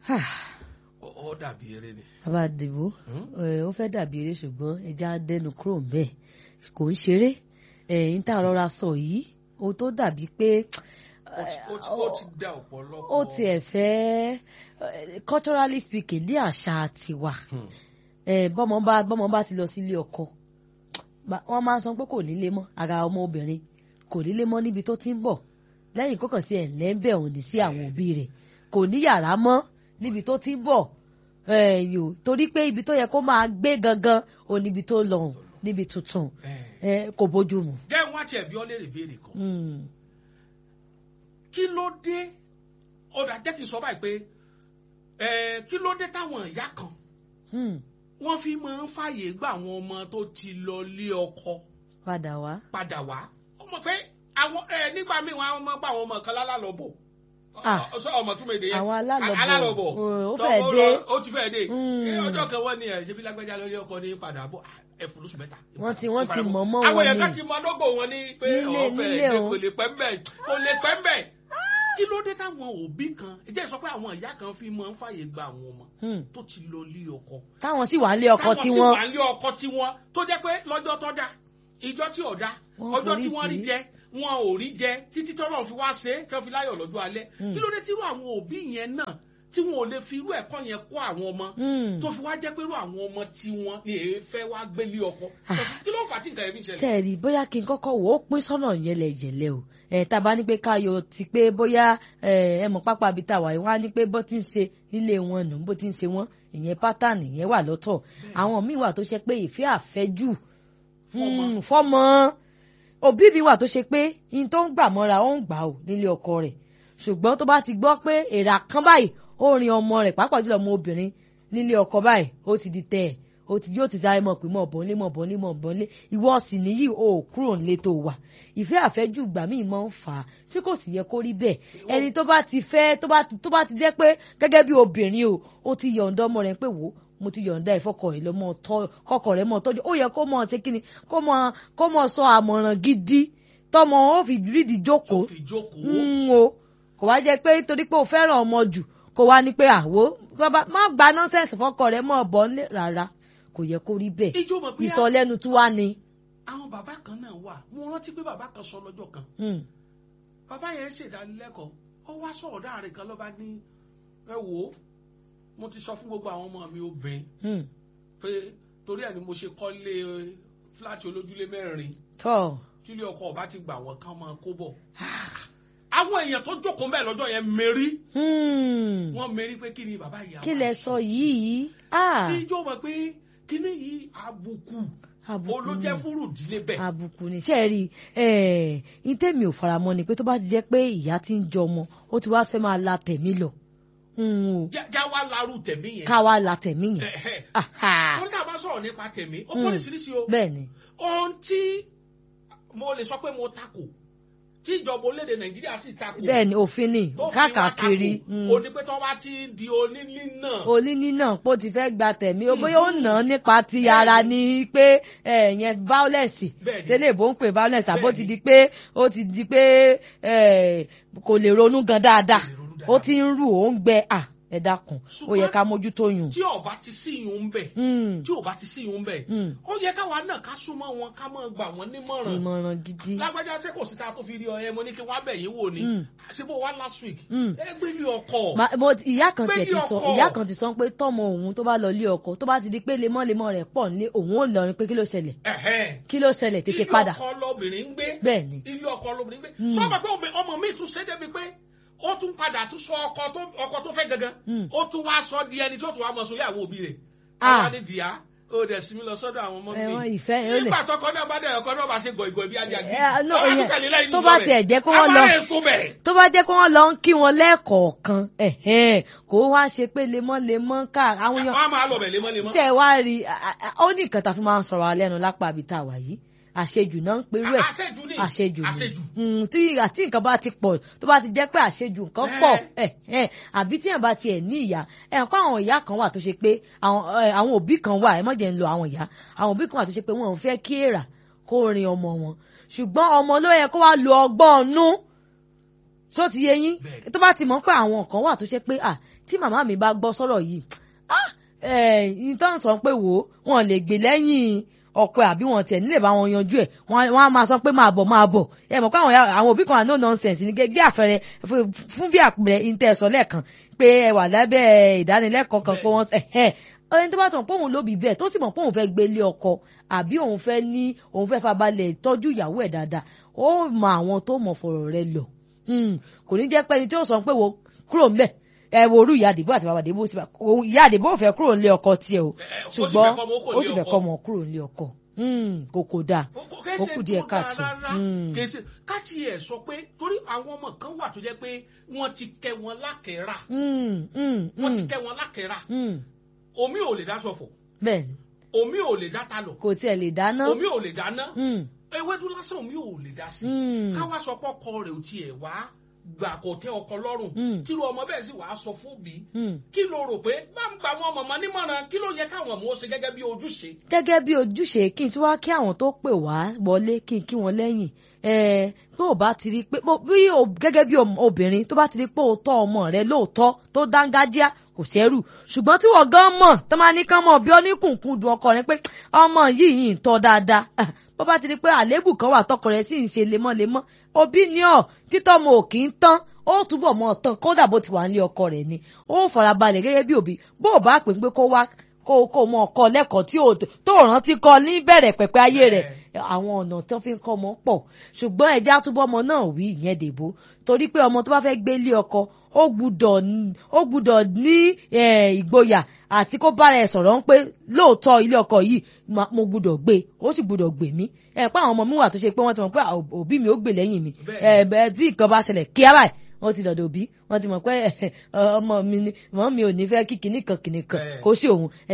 ó dàbí eré ni. bàbá àdìbò ó fẹ́ dàbí eré ṣùgbọ́n ẹja dẹnu kúrò bẹ́ẹ̀ kò ń ṣeré ẹ̀yìn tá a rọra sọ yìí o tó dàbí pé ó ti dá ọ̀pọ̀lọpọ̀. ó tiẹ̀ fẹ́ culturally speaking ní àṣà tiwa bọ́mọ bá bọ́mọ bá ti lọ sílé ọkọ wọ́n máa ń sọ pé kò nílé mọ́ ara ọmọ obìnrin kò nílé mọ́ níbi tó ti ń bọ̀ lẹ́yìn kókàn sí ẹ̀ lẹ́ńbẹ̀ òní sí àwọn òbí rẹ̀ kò ní yàrá mọ́ níbi tó ti ń bọ̀ yò torí pé ibi tó yẹ kó máa gbé gangan ò níbi tó lọ níbi tuntun kò bójú mu. jẹ́ wọ́n á tiẹ̀ bí ọ́ léèrè béèrè kan. kí ló dé ọ̀dà jẹ́ kí n sọ báyìí pé kí ló dé táwọn ìyá kan wọ́n fi máa ń fàyè gba àwọn ọmọ tó ti lọ lé ọkọ. padà wá. padà wá ọmọ pé àwọn nígbà míì wọn máa gba àwọn ọmọ kan lálàlọ́bọ̀ sọ ọmọ tún mèdè yẹn àwọn alálọ̀bọ̀ alálọ̀bọ̀ ó fẹ́ dé ó ti fẹ́ dé ọjọ́ kan wọ́n ní ẹ̀ ṣebí lágbájá lórí ọkọ ní padà bọ̀ ẹ fún lóṣù mẹ́ta. wọ́n ti wọ́n ti mọ̀ mọ́ wọn ni àwọn èèyàn kan ti mọ lọ́gọ̀ wọn ní pé ọ̀fẹ́ kò lè pẹ́ mbẹ́ kò lè pẹ́ mbẹ́ kí ló dé táwọn òbí kan ẹ jẹ́ sọ pé àwọn ìyá kan fi máa ń fàyè gba àwọn ọmọ tó ti lọ lé ọkọ. táwọn sì wà ń lé ọkọ tí wọ́n. táwọn sì wà ń lé ọkọ tí wọ́n tó jẹ́ pé lọ́jọ́ tó dá ìjọ tí ò dá ọjọ́ tí wọ́n rí jẹ wọn ò rí jẹ títí tọ́lọ́ fi wá ṣe é tí wọ́n fi láyọ̀ lọ́jọ́ alẹ́ kí ló dé tí irú àwọn òbí yẹn náà tí wọn ò lè fi irú ẹ̀kọ́ yẹn kọ́ àwọn ọmọ tó fi wá jẹ́ pé irú àwọn ọmọ tí wọn ni èé fẹ́ wá gbélé ọkọ kí ló fà á tí nǹkan yẹn fi ṣẹlẹ̀. sẹ́ẹ̀rì bóyá kí n kọ́kọ́ wò ó pín sọ́nà yẹlẹyẹlẹ o ẹ̀ tá a bá ní pé káyọ̀ ti pé bóyá ẹ mọ̀ pápá bíi tàwa yìí wọ́n á ní pé bó ti ń ṣe nílé wọn nù bó ti ń ṣe wọ́n ìyẹn pátánì yẹn wà lọ́tọ̀ àwọn míì wà tó ṣe pé ìfẹ́ àfẹ́jù fọ́mọ òbí mi wà tó ṣe pé in tó ń gbà mọ́ra ó ń gbà ó nílé ọkọ rẹ̀ ṣùgbọ́n tó bá ti gbọ́ pé èrà kan báyìí ó rin ọmọ rẹ̀ pàápàá jùlọ ọmọ obìnrin nílé ọkọ báyìí ó ti di tẹ̀ ẹ̀ ó ti yóò ti sáré mọ̀ pé mọ̀ bọ́ nílé mọ̀ bọ́ nílé mọ̀ bọ́ nílé ìwọ sì níyì ó kúrò nílé tó wà ìfẹ́ àfẹ́jù gbà míì máa ń fà á tí kò sì yẹ kó rí bẹ́ẹ̀ ẹni tó bá ti fẹ́ tó bá ti tó bá ti jẹ́ pé gẹ́gẹ́ bí obìnrin o ó ti yọ̀ǹda ọmọ rẹ̀ pé wò ó mo ti yọ̀ǹda ìfọkọ̀ rẹ̀ lọ́mọ kọkọ̀ rẹ̀ mọ̀ tọ́jú ó yẹ kó mọ̀ ṣe kíni kó mọ̀ kó mọ̀ sọ àmọ̀ràn gidi tọmọ ó fi rídìí jókòó o kò wá jẹ́ pé torí pé o fẹ́ràn ọmọ jù kò wá ní pé àwo bàbá má gba nọ́sẹ̀sì fọkọ̀ rẹ̀ mọ̀ bọ́ rárá kò yẹ kó rí bẹ́ẹ̀ ìsọlẹ́nu tí wá ni. àwọn bàbá kan náà wà mo rántí pé bàbá kan sọ lọ́jọ́ kan bàbá yẹn ṣèdánilẹ́kọ̀ọ́ ó wá sọ̀rọ̀ dáàrin kan ló bá ní ẹ wò ó mo ti sọ fún gbogbo àwọn ọmọ mi obìnrin pé torí ẹ̀ ni mo ṣe kọ́lé fúláàtì olójúlé mẹ́rin tílé ọkọ ọba ti gbà wọ́n kán máa kó bọ̀ àwọn èèyàn tó jókòó mẹ́ẹ̀ lọ́jọ́ yẹn mérí wọ́n mérí pé kí ni bàbá yìí kí lẹ sọ yìí. ìjọ mọ̀ pé kíní yìí àbùkù olójẹ́ fúrú ìdílé bẹ́ẹ̀. àbùkù ni ṣe rí ẹ ntẹ́mi ò faramọ́ ni pé tó bá ti jẹ́ pé ìyá ti ń jọ ọmọ ó ti wá fẹ́ máa la tẹ̀mí lọ. já wá larú tẹ̀mí yẹn. ká wá la tẹ̀mí yẹn. wọ́n náà bá sọ̀rọ̀ nípa tẹ̀mí ó kọ́ nísinsìnyí o. bẹ́ẹ̀ni. ohun tí mo lè sọ pé mo takò tí ìjọba orílẹ̀-èdè nàìjíríà sì takò. bẹ́ẹ̀ni òfin ni káàkiri. o ní pé tó bá ti di oníní náà. oníní náà pé ó ti fẹ́ gba tẹ̀mí o bóyá ó nà án nípa ti ara ni pé yẹn violence tẹ́lẹ̀ bó ń pè violence àbó ti di pé ó ti di pé kò lè ronú gan dáadáa ó ti ń rù ó ń gbẹ à ẹ dákun ó yẹ ká mójútó yùn. tí ó bá ti sí yùn ń bẹ tí ó bá ti sí yùn ń bẹ ó yẹ káwa náà ká súnmọ́ wọn ká máa gbà wọ́n nímọ̀ràn. ìmọ̀ràn gidi. lágbájá ṣé kò sí ta tó fi rí ọ ẹ mo ní kí wá bẹ̀ yín wò ni àṣebó wa last week ẹ gbé ní ọkọ. ìyá kan tiẹ̀ ti sọ ìyá kan ti sọ pé tọmọ òun tó bá lọ lé ọkọ tó bá ti di pé lemọ́lemọ́ rẹ̀ pọ̀ nílé òun ò lọrin pé kí ló ṣẹlẹ̀ kí ló ṣẹlẹ̀ tètè padà. ilé ọkọ lobìnrin ń gbé bẹ́ẹ̀ni ilé ọkọ lobìnrin ń gbé sọ pé ọmọ mi tún ṣe débi pé ó tún padà tún sọ ọkọ tó ọkọ tó fẹ́ gangan ó tún wá sọ di ẹni tó tún wá mọ sórí àwọn òbí rẹ̀ ọba ní dìá ó dẹ̀ sinmi lọ sọ́dọ̀ àwọn ọmọ mi nígbà tọkọ náà bá dẹ̀ ọkọ náà bá ṣe gọ̀ìgọ̀ bí ajá gidi tó bá tiẹ̀ jẹ́ kó wọ́n lọ tó bá jẹ́ kó wọ́n lọ ń kí wọn lẹ́ẹ̀kọ̀ọ̀kan kó wá ṣe pé lemọ́lemọ́ ká àwọn èèyàn wọ́n á máa lọ bẹ̀ lemọ́lemọ́. ṣe wá rí ó ní nǹkan tá a fi máa ń sọ̀rọ̀ alẹ́ nu lápá àbí tá a wà yìí àṣejù náà ń perú ẹ̀ àṣejù ni àṣejù ni tí àti nǹkan bá ti pọ̀ tó bá ti jẹ́ pé àṣejù nǹkan pọ̀ àbí tí yẹn bá tiẹ̀ ní ìyá ẹ̀ kó àwọn ìyá kan wà tó ṣe pé àwọn òbí kan wà ẹ má jẹ́ ń lo àwọn ìyá àwọn òbí kan wà tó ṣe pé wọn ò fẹ́ kí èrà kó rin ọmọ wọn ṣùgbọ́n ọmọ ló yẹ kó wá lo ọgbọ́n ọnú tó ti yé yín Bẹ́ẹ̀. tó bá ti mọ̀ pé àwọn kan wà tó ṣe pé ah tí màmá mi bá gbọ́ sọ̀rọ̀ yìí ah ìtàn sọ pé wò ó wọn lè gbé lẹ́yìn ọkọ ẹ̀ àbí wọn tiẹ̀ nílẹ̀ bá wọn yanjú ẹ̀ wọn wọn á máa sọ pé máa bọ̀ máa bọ̀ ẹ mọ̀ pé àwọn ya- àwọn òbí kan àná nonsense ní gẹ́gẹ́ àfẹrẹ fún- fún bí àpẹẹrẹ ìtẹ̀sọ̀ lẹ́ẹ̀kan pé ẹ wà lábẹ́ ìdánilẹ́kọ̀ọ́ kan pé wọ́n ẹ̀hẹ́ ẹni tó bá sọ pé òun ló bí bẹ́ẹ̀ tó sì mọ̀ pé òun fẹ́ gbélé ọkọ àbí òun fẹ́ ní òun fẹ́ fabalẹ̀ tọ́jú ìyàwó ẹ̀ dáadáa ó mọ àwọn tó mọ̀ fọ̀rọ̀ rẹ̀ lọ Hmm, kò ní jẹ́ pé ẹni tí ó sọ pé wo kúrò ńbẹ̀ ẹ wo orú ìyá àdìbò àti bàbá àdìbò sí bá- òun- ìyá àdìbò ò fẹ́ kúrò nílé ọkọ tiẹ̀ o ó sì ṣùgbọ́n fẹ́ kọ́ ọmọ ó kò ó nílé sì fẹ́ ọkọ. kọ́ ọmọ kúrò nílé ọkọ Hmm, kò kò dáa ó kù díẹ̀ káàtó Hmm. kèsì káàtì ẹ̀ sọ pé torí àwọn ọmọ kan wà tó jẹ́ pé wọ́n ti kẹ́ wọn lákẹ́rà Hmm, hmm, wọ́n ti hmm, kẹ́ wọn lákẹ́rà hmm. omi ò lè dá ṣọ̀fọ̀ bẹ́ẹ̀ ni omi ò lè dá talọ̀ kò tiẹ̀ lè dáná omi ò lè dáná Hmm, ewédú lásán omi ò lè dá sí hmm. káwá sọ pé ọkọ rẹ̀ ò tiẹ̀ wá gbà kò tẹ́ ọkọ lọ́rùn Mm. tírú ọmọ bẹ́ẹ̀ sì wàá sọ fún bí Hmm. kí ló rò pé bá ń gba àwọn ọmọ nímọ̀ràn kí ló yẹ káwọn ọmọ ó ṣe gẹ́gẹ́ bí ojúṣe gẹ́gẹ́ bí ojúṣe kí n tún wá kí àwọn tó pè wá wọlé kí n kí wọn lẹ́yìn ẹ̀ẹ́ tó o bá ti rí pé bó- bí o gẹ́gẹ́ bí om- obìnrin tó bá ti rí pé o tọ́ ọmọ rẹ lóòótọ́ tó dángájíá kò sẹ́rù ṣùgbọ́n tí wọ́n gan mọ̀ tó máa ní kán mọ̀ bí oníkùnkùn dùn ọkọ rẹ pé ọmọ yìí yìí ń tọ́ dáadáa Ah, bó bá ti rí pé àléébù kan wà tọkọ rẹ sì ń ṣe lemọ́lemọ́ òbí ni ọ́ títọ́ ọmọ ò kì í tán ó túbọ̀ mọ́ tán kódà bó ti wà nílé ọkọ rẹ̀ ni ó farabalẹ̀ gẹ́gẹ́ bí òbí bó o bá pè pé kó wá kó kó mọ ọkọ lẹ́kọ̀ọ́ tí ò tó rántí kọ ní bẹ̀rẹ̀ pẹ̀pẹ̀ ayé rẹ̀ àwọn ọ̀nà tó fi ń kọ́ ọmọ pọ̀ ṣùgbọ́n ẹja túbọ̀ ọmọ náà wí ìyẹn dèbò torí pé ọmọ tó bá fẹ́ gbé lé ọkọ ó gbúdọ̀ ní- ó gbúdọ̀ ní eh, ìgboyà àti kó bára ẹ̀ sọ̀rọ̀ ń pé lóòótọ́ ilé ọkọ yìí ma- mo gbúdọ̀ gbé ó sì gbúdọ̀ gbè mí ẹ pé àwọn ọmọ mi wà tó ṣe pé wọ́n ti mọ̀ pé à, òbí mi ó gbè lẹ́yìn mi Bẹ́ẹ̀ ẹ bẹ́ẹ̀ bí nǹkan bá ṣẹlẹ̀ kíá báyìí wọ́n ti dọ̀dọ̀ òbí wọ́n ti mọ̀ pé ọmọ mi ni mọ̀ mi ò ní fẹ́ kí kinní kan kinní kan Bẹ́ẹ̀. kó sí òun